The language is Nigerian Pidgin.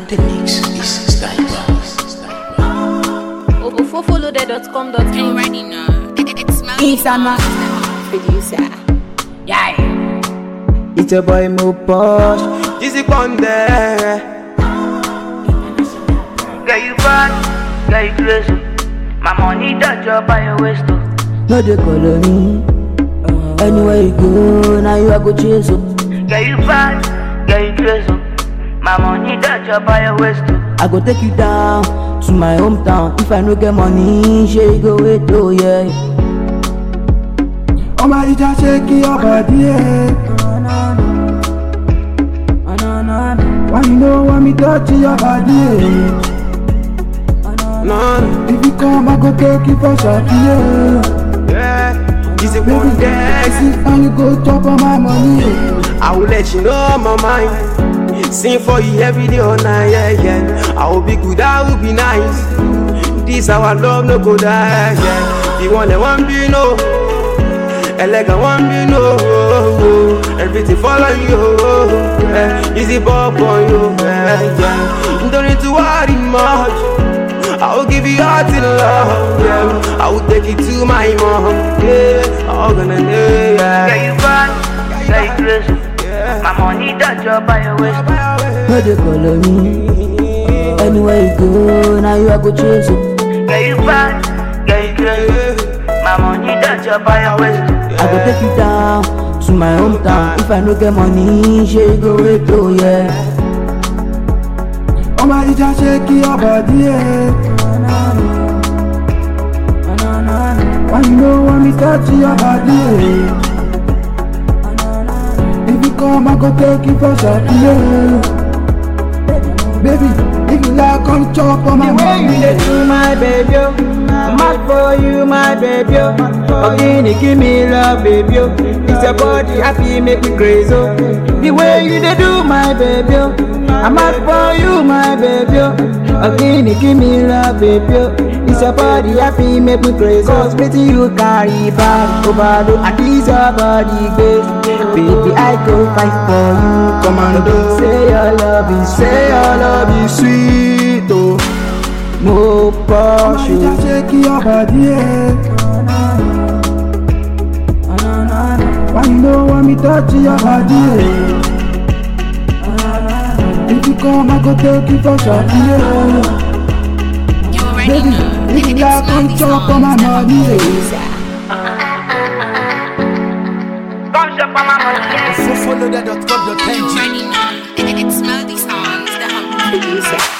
the mix is Sniper. Ofofolode.com.ng You already know. It, it, it's Melody It's a man. Producer. Yeah. It's a boy Mo Posh. Easy Ponde. Get you bad, get you crazy. My money that job by your waist. oh. No dey color me. Anywhere you go, now you I go chase up. Get you bad, get you crazy. My money that job by your waist. oh. I go take you down to my hometown. If I no get money, sure you go wait oh yeah. Oh my DJ, shake your body. eh. Why you know want me touch your body? eh? No, if you come, I go take you for shot. Yeah, yeah. Easy Ponde. See how you go chop on my money. eh. I will let you know my mind. Sing for you every day all night, yeah, yeah. I will be good, I will be nice. This our love no go die, yeah. The one that want be no. Elegant one be no. Everything follow you, yeah. Easy pop on you, yeah, yeah. Don't need to worry much. I will give you all to the love, yeah. I will take you to my mom, yeah. All gonna do, yeah. Get you bad, get you crazy. My money that job by your waist. oh. No dey color me. Anywhere you go, now you I go chase up. Get you bad, get you crazy. My money that job by your waist. oh. I go take you down to my hometown. If I no get money, sure you go wait oh yeah. Oh my DJ, shake your body, yeah. Why you know want me touch your body, yeah. If you come, I go take you for shot, yeah. Baby, if you like, come chop on my money. do my baby, oh. I'm mad for you, my baby. oh. Ogini, give me love, baby. oh. It's your body happy, make me crazy. oh. The way you dey do, my baby. oh. I'm mad for you, my baby. oh. Ogini, give me love, baby. oh. It's your body happy, make me crazy. Cause pretty you carry back, overload, at least your body base. Baby, I go fight for you, commando. Say your love is, say your love is sweet, oh. Mo Oh my Porsche. DJ, shake your body, yeah. Why you know want me touch your body, yeah. If you come, I go take you for shot, yeah. You already Baby, know. if It, you it's like, come Melody chop on my money, yeah. Come shop on my money, yeah. You already know. It, it, it's Melody Songs, the humble producer.